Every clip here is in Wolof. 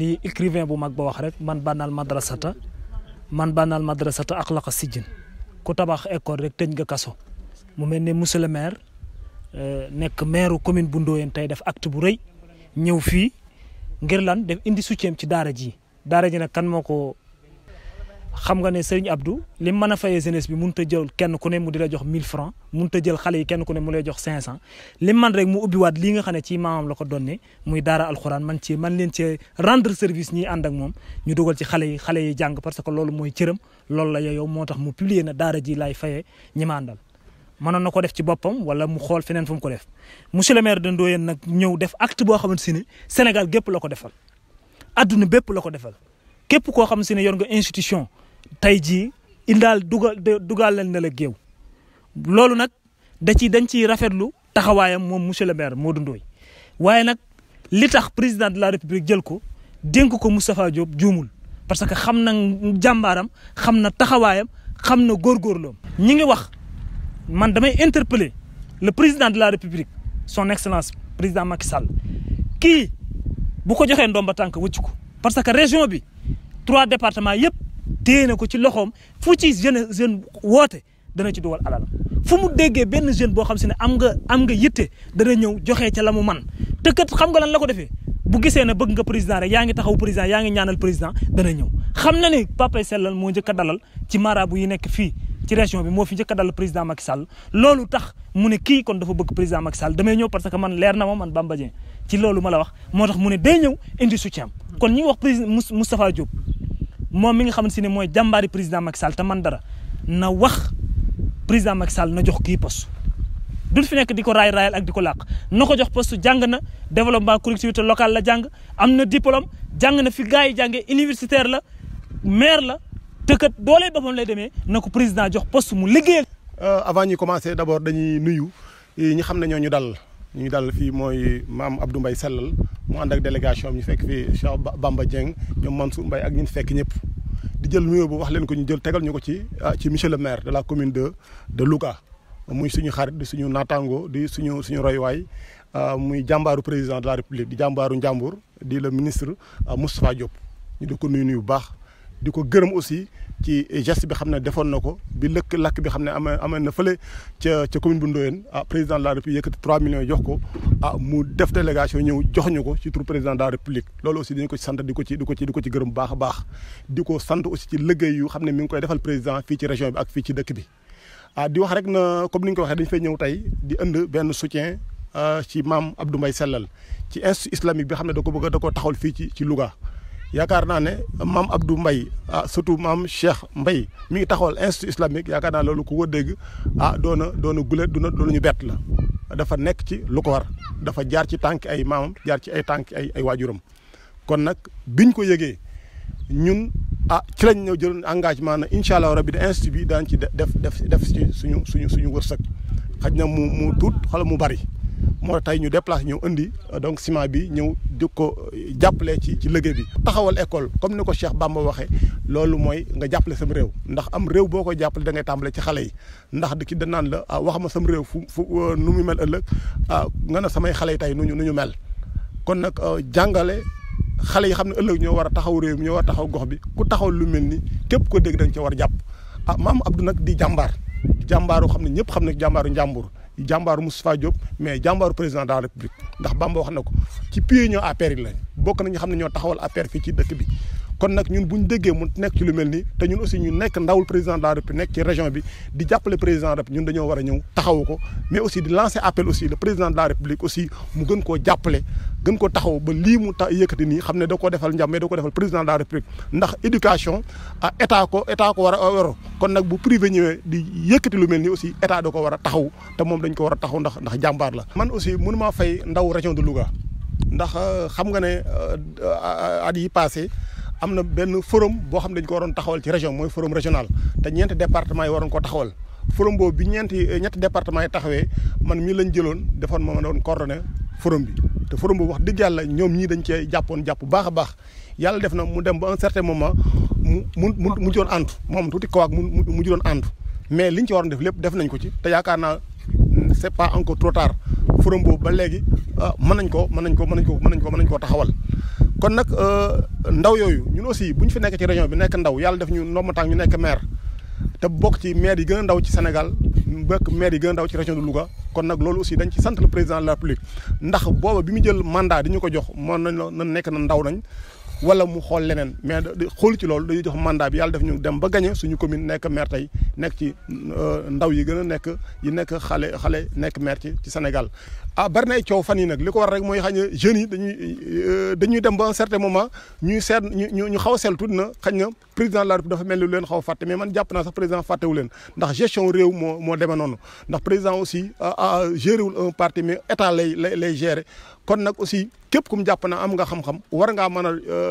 li écrivain bu mag ba wax rek man bànnaal madrasata man bànnaal madrasata ak laqa sijjin ku tabax école rek tëj nga kaso mu mel ne monsieur le maire nekk maire commune bu Ndoyeen tey def acte bu rëy ñëw fii ngir lan def indi soutien ci daara ji daara ji nag kan moo ko xam nga ne Serigne Abdou li mu mën a fayee jeunesse bi mënut a jël kenn ku ne mu di la jox 1000 francs mënut a jël xale yi kenn ku ne mu lay jox 500 li man rek mu ubbiwaat lii nga xam ne ci maamam la ko donne muy daara alxuraan man ci man leen ci rendre service ñiy ànd ak moom ñu dugal ci xale yi xale yi jàng parce que loolu mooy cëram loolu la yow moo tax mu publier na daara ji laay fayee ñi ma àndal mënoon na ko def ci boppam wala mu xool feneen fu mu ko def monsieur le maire de Ndoyeen nag ñëw def acte boo xamante ne Sénégal gépp la ko defal adduna bépp la ko defal képp koo xam si ne yor nga institution tey jii indaal dugal dugal leen ne la géew loolu nag da ci dañ ciy rafetlu taxawaayam moom monsieur le maire Modou Ndoye waaye nag li tax président de la république jël ko dénk ko Moustapha Diop juumul parce que xam na jàmbaaram xam na taxawaayam xam na góorgóorloom ñi ngi wax man damay interpeller le président de la république son excellence président Macky Sall kii bu ko joxee ndomba tànk wëcc ko parce que région bi trois départements yëpp téye na ko ci loxoom fu ci jeune jeune woote dana ci dugal alal fu mu déggee benn jeune boo xam si ne am nga am nga yitte dana ñëw joxe ca la mu man te kat xam nga lan la ko defee bu gisee ne bëgg nga président rek yaa ngi taxaw président yaa ngi ñaanal président dana ñëw xam na ni Papa Sellal moo njëkk a dalal ci marabu yi nekk fii ci région bi moo fi njëkk a dalal président Macky Sall loolu tax mu ne kii kon dafa bëgg président Macky Sall damay ñëw parce que man leer na ma man Bamba Dieng ci loolu ma la wax moo tax mu ne day ñëw indi soutien kon ñi ngi wax président Moustapha Diop moom mi nga xamante ne mooy jàmbaari président Macky Sall te man dara na wax président Macky Sall na jox kii poste duñ fi nekk di ko raay raayal ak di ko làq na ko jox poste jàng na développement collectivité locale la jàng am na diplôme jàng na fi gars yi jàngee universitaire la maire la te kat doolee boppam lay demee na ko président jox poste mu liggéeyal. avant ñuy commencer d'abord dañuy nuyu ñi xam ne ñoo ñu dal ñu dal fii mooy maam Abdou Mbaye Sellal mu ànd ak délégation ñu fekk fii Cheikh Bamba Dieng ñoom Mansour Mbaye ak ñun fekk ñëpp. di jël nuyoo bu wax leen ko ñu jël tegal ñu ko ci ci monsieur le maire de la commune de de Louga muy suñu xarit di suñu naataango di suñu suñu roywaay muy jàmbaaru président de la république di jàmbaaru njàmbur di le ministre Moustapha Diop ñu di ko nuyu nuyu bu baax di ko gërëm aussi ci geste bi xam ne defoon na ko bi lëkk lakk bi xam ne amee amee na fële ca ca commune bu Ndoyeen ah président de la république yëkkati 3 millions jox ko ah mu def délégation ñëw jox ñu ko ci tur président de la république loolu aussi dañu ko ci sant di ko ci di ko ci di ko ci gërëm bu baax a baax di ko sant aussi ci liggéey yu xam ne mi ngi koy defal président fii ci région bi ak fii ci dëkk bi ah di wax rek na comme ni ñu ko waxee dañu fay ñëw tey di ënd benn soutien ci maam Abdou Mbaye Sellal ci institut islamique bi xam ne da ko bëgg da ko taxawal fii ci ci Louga yaakaar naa ne maam Abdou Mbaye ah surtout maam Cheikh Mbaye mi ngi taxawal institut islamique yaakaar naa loolu ku ko dégg ah doona doona gulet duna doona ñu bett la dafa nekk ci lu ko war dafa jaar ci tànk ay maamam jaar ci ay tànk ay ay waajuram kon nag biñ ko yëgee ñun ah ci lañ ñëw jël engagement na incha allah rabbi de institut bi daan ci def def def ci suñu suñu suñu wërsëg xaj na mu mu tuut xala mu bari moo tey ñu déplacé ñëw indi donc ciment bi ñëw di ko jàppale ci ci liggéey bi. taxawal école comme ni ko Cheikh Bamba waxee loolu mooy nga jàppale sam réew ndax am réew boo koy jàppale da ngay tàmbale ci xale yi ndax di ki da naan la ah wax ma sam réew fu fu nu mu mel ëllëg ah nga ne samay xale yi tey nu ñu nu ñu mel kon nag jàngale. xale yi xam ne ëllëg ñoo war a taxaw réew mi ñoo war a taxaw gox bi ku taxaw lu mel ni képp ko dégg dañ ca war a jàpp ah maam Abdou nag di jàmbaar jàmbaaru xam ne ñëpp xam ne jàmbaaru njàmbur jàmbaaru Moustapha Diop mais jàmbaaru président de la république ndax Bamba wax na ko ci pied ñoo APR yi lañ bokk nañu xam ne ñoo taxawal APR fii ci dëkk bi kon nag ñun bu ñu déggee mu nekk ci lu mel nii te ñun aussi ñu nekk ndawul président de la république nekk ci région bi di jàppale président de la république ñun dañoo war a ñëw taxawu ko mais aussi di lancer appel aussi le président de la république aussi mu gën koo jàppale gën ko taxaw ba lii mu ta yëkkati nii xam ne da koo defal njàm mais da ko defal président de la république ndax éducation ah état ko état ko war a yor kon nag bu privé ñëwee di yëkkati lu mel nii aussi état da ko war a taxaw te moom dañ ko war a taxaw ndax ndax jàmbaar la man aussi mënu maa fay ndaw région de Louga ndax xam nga ne at yi passé am na benn forum boo xam ne dañ ko waroon taxawal ci région mooy forum régional te ñeenti département yi waroon ko taxawal forum boobu bi ñeenti ñetti département yi taxawee man mii lañ jëloon defoon ma ma doon coordonné forum bi te forum boobu wax dëgg yàlla ñoom ñii dañ cee jàppoon jàpp baax a baax yàlla def na mu dem ba un certain moment mu mu mu mu doon ànd moom tuuti kawaak mu mu doon ànd mais liñ ci waroon def lépp def nañ ko ci te yaakaar naa c'est pas encore trop tard forum boobu ba léegi mën nañ ko mën nañ ko mën nañ ko mën nañ ko mën nañ koo taxawal kon nag ndaw yooyu ñun aussi bu ñu fi nekk ci région bi nekk ndaw yàlla def ñu ndombataan ñu nekk maire te bokk ci maire yi gën a ndaw ci Sénégal bokk maire yi gën a ndaw ci région de Louga kon nag loolu aussi dañ ci sant le président de la République ndax booba bi mu jël mandat di ñu ko jox mën nañ na nekk na ndaw nañ wala mu xool leneen mais xool ci loolu dañuy jox mandat bi yàlla def ñu dem ba gagné suñu commune nekk maire tey nekk ci ndaw yi gën a nekk yi nekk xale xale nekk maire ci ci Sénégal. ah bari na ay coow fan yi nag li ko war rek mooy xañ na jeunes yi dañuy dañuy dem ba un certain moment ñuy seet ñu ñu xaw a seetlu tuuti na xañ na président de la République dafa mel ni lu leen xaw a fàtte mais man jàpp naa sax président fàttewu leen ndax gestion réew moo moo demee noonu ndax président aussi géré wul un parti mais état lay lay lay gérer kon nag aussi képp ku mu jàpp na am nga xam-xam war ngaa mën a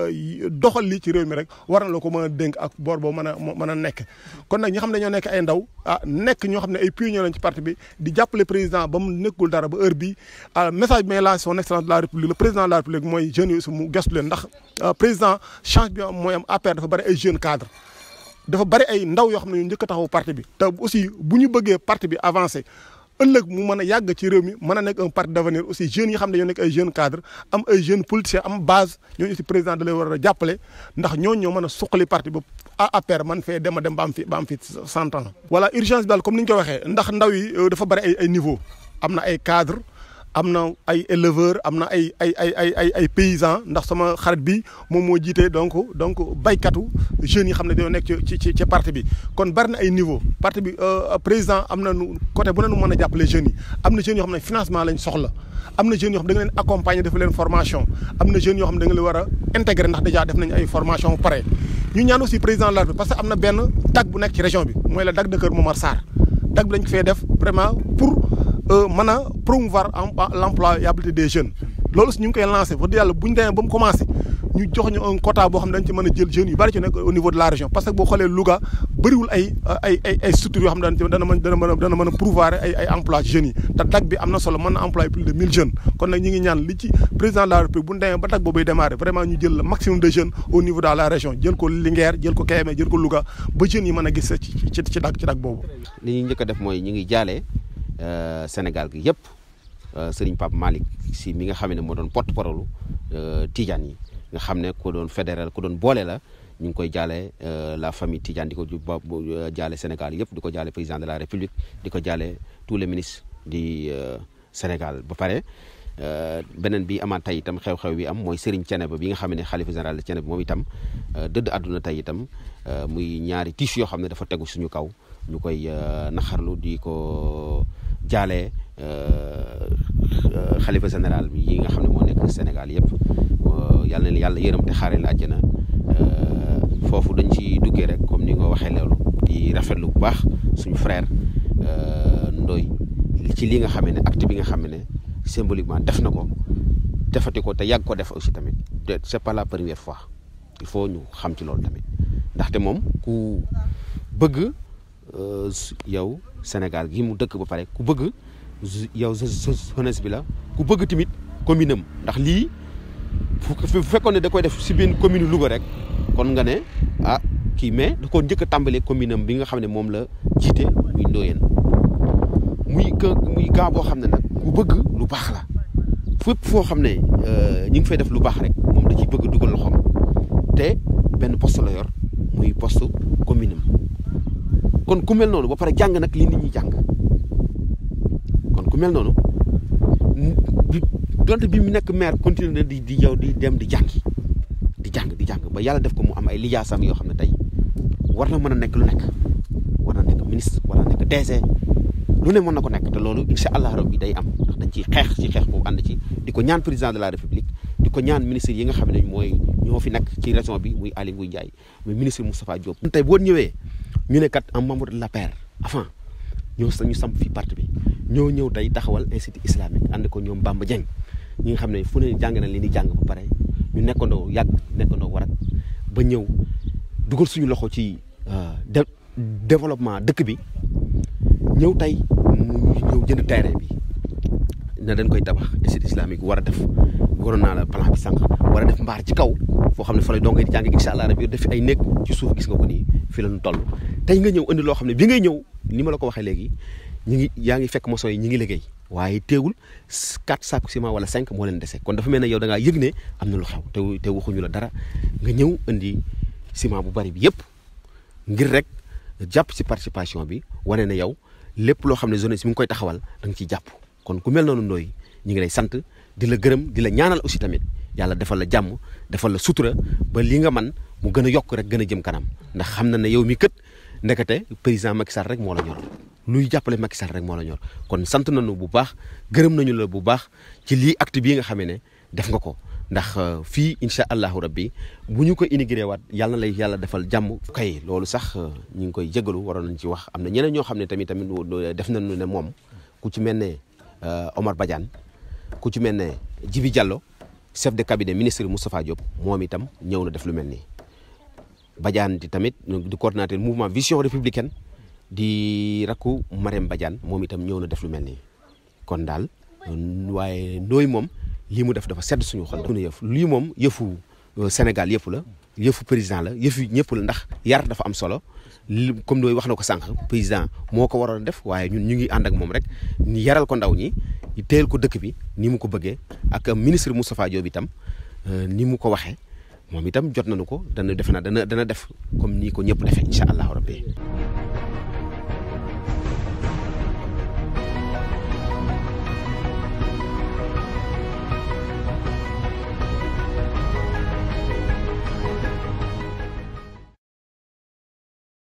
doxal lii ci réew mi rek war na la ko mën a dénk ak boor boo mën a mën a nekk kon nag ñi xam ne ñoo nekk ay ndaw ah nekk ñoo xam ne ay pionniers lañ ci parti bi di jàppale président ba mu nekkul dara ba heure bi message bi may lancé son excellence de la république le président de la république mooy jeunes yi aussi mu gestu leen ndax président change bi mooy am APR dafa bari ay jeunes cadres dafa bari ay ndaw yoo xam ne ñu njëkk a taxaw parti bi te aussi bu ñu bëggee parti bi avancé ëllëg mu mën a yàgg ci réew mi mën a nekk un parti d'avenir aussi jeunes yi xam ne ñoo nekk ay jeunes cadres am ay jeunes politiciens am base ñooñu aussi président da lay war a jàppale ndax ñooñu ñoo mën a suqali parti ba APR man fee dem a dem ba am fi ba am fi cent ans. voilà urgence bi daal comme ni ñu ko waxee ndax ndaw yi dafa bari ay ay niveau am na ay cadres am na ay éleveurs am na ay ay ay ay ay ay paysans ndax sama xarit bi moom moo jiite donc donc baykatu jeunes yi xam ne dañoo nekk ci ci ci parti bi kon bari na ay niveau parti bi président am na nu côté bu ne nu mën a jàppale jeunes yi am na jeunes yoo xam ne financement lañ soxla am na jeunes yoo xam ne da nga leen accompagner def leen formation am na jeunes yoo xam ne da nga leen war a intégrer ndax déjà def nañ ay formation pare ñu ñaan aussi président de la République parce que am na benn DAG bu nekk ci région bi mooy la DAG de Kër Momar Sarr DAG bi lañ ko fee def vraiment pour mën a promouvoir l'employabilité des jeunes loolu aussi ñu ngi koy lancé wax dëgg yàlla bu ñu demee ba mu commencé ñu jox ñu un quota boo xam ne dañ ci mën a jël jeunes yu bari ci nekk au niveau de la région parce que boo xoolee Louga bëriwul ay ay ay ay structures yoo xam ne dana mën dana mën a dana mën a pourvoir ay ay emploi ci jeunes yi te DAG bi am na solo mën na employer plus de mille jeunes kon nag ñu ngi ñaan li ci président de la République bu ñu demee ba DAG boobuy démarrer vraiment ñu jël le maximum de jeunes au niveau de la région jël ko Linguère jël ko Kébémer jël ko Louga ba jeunes yi mën a gis ci ci ci DAG ci DAG boobu li ñu njëkk a def mooy ñu ngi jaalee Sénégal gi yëpp Serigne Pape Malick si mi nga xam ne moo doon porte-parole Tidiane yi nga xam ne ku doon fédéral ku doon boole la ñu ngi koy jaale la famille Tidiane di ko jaale Sénégal yëpp di ko jaale président de la République di ko jaale tous les ministres di Sénégal ba pare beneen bi amaat tey itam xew-xew bi am mooy Serigne Thiénaba bi nga xam ne xalifa général de Thiénaba moom itam dëdd àdduna tey itam muy ñaari tiis yoo xam ne dafa tegu suñu kaw ñu koy naxarlu di ko jaale xalifa général bi yi nga xam ne moo nekk Sénégal yëpp yàlla na yàlla yërëm te xaare la àjjana foofu dañ ci duggee rek comme ni nga waxee loolu di rafetlu bu baax suñu frère Ndoye ci li nga xam ne acte bi nga xam ne symboliquement def na ko defati ko te yàgg ko def aussi tamit c'est pas la première fois il faut ñu xam ci loolu tamit ndaxte moom ku bëgg yow Sénégal gi mu dëkk ba pare ku bëgg yow jeunesse bi la ku bëgg tamit commune am ndax lii bu fekkoon ne da koy def si benn commune Louga rek kon nga ne ah kii mais da koo njëkk a tàmbalee commune am bi nga xam ne moom la jiite muy Ndoyeen muy que muy gaa boo xam ne nag ku bëgg lu baax la fépp foo xam ne ñu ngi fay def lu baax rek moom da ciy bëgg dugal loxoom te benn poste la yor muy poste commune am kon ku mel noonu ba pare jàng nag li nit ñi jàng kon ku mel noonu donte bi mu nekk maire continuer di di yow di dem di jàngi di jàng di jàng ba yàlla def ko mu am ay lijaasam yoo xam ne tey war na mën a nekk lu nekk war na nekk ministre war na nekk DG lu ne mën na ko nekk te loolu incha allah rabbi day am ndax dañ ciy xeex ci xeex boobu ànd ci di ko ñaan président de la république di ko ñaan ministre yi nga xam ne mooy ñoo fi nekk ci région bi muy Aly Ngouille Ndiaye muy ministre Moustapha Diop. tey boo ñëwee ñu ne kat un membre de l'APR avant ñoo ñu samp fii parti bi ñoo ñëw tey taxawal institut islamique ànd ko ñoom Bamba Dieng ñi nga xam ne fu ne jàng na li ni jàng ba pare ñu nekkandoo yàgg nekkandoo warat ba ñëw dugal suñu loxo ci développement dëkk bi ñëw tey mu ñëw jënd terrain bi na dañ koy tabax institut islamique war a def waroon naa la plan bi sànq war a def mbaar ci kaw foo xam ne fa lay dongay di jàng incha allah rabi def ay nekk ci suuf gis nga ko nii fii la ñu toll tey nga ñëw indi loo xam ne bi ngay ñëw ni ma la ko waxee léegi ñu ngi yaa ngi fekk maçon yi ñi ngi liggéey waaye teewul quatre sacs ciment wala cinq moo leen dese kon dafa mel ne yow da ngaa yëg ne am na lu xew te te waxuñu la dara nga ñëw indi ciment bu bari bi yëpp ngir rek jàpp ci participation bi wane ne yow lépp loo xam ne jeunesse mi ngi koy taxawal da nga ciy jàpp kon ku mel noonu ndooy ñu ngi lay sant di la gërëm di la ñaanal aussi tamit yàlla defal la jàmm defal la sutura ba li nga man mu gën a yokk rek gën a jëm kanam ndax xam na ne yow mi kët ndekete président Macky Sall rek moo la ñor luy jàppale Macky Sall rek moo la ñor kon sant nañu bu baax gërëm nañu la bu baax ci lii acte bii nga xamee ne def nga ko ndax fii incha allahu rabbi bu ñu ko inauguré waat yàlla na lay yàlla defal jàmm. kay loolu sax ñu ngi koy jégalu waroon nañ ci wax am na ñeneen ñoo xam ne tamit tamit def nañu ne moom ku ci mel ne Omar Badiane ku ci mel ne Djibi Diallo chef de cabinet ministre Moustapha Diop moom itam ñëw na def lu mel nii. Badiane di tamit di coordinateur mouvement vision républicaine di rakku Marème Badiane moom itam ñëw na def lu mel nii kon daal waaye ndooy moom. lii mu def dafa sedd suñu xol suñu yëf lii moom yëfu Sénégal yëpp la yëfu président la yëfu ñëpp la ndax yar dafa am solo li comme nooy wax na ko sànq président moo ko waroon def waaye ñun ñu ngi ànd ak moom rek ni yaral ko ndaw ñi téyel ko dëkk bi ni mu ko bëggee ak ministre Moustapha Diop itam ni mu ko waxee moom itam jot nañu ko dana defe naa dana dana def comme nii ko ñëpp defee incha allahu rabbi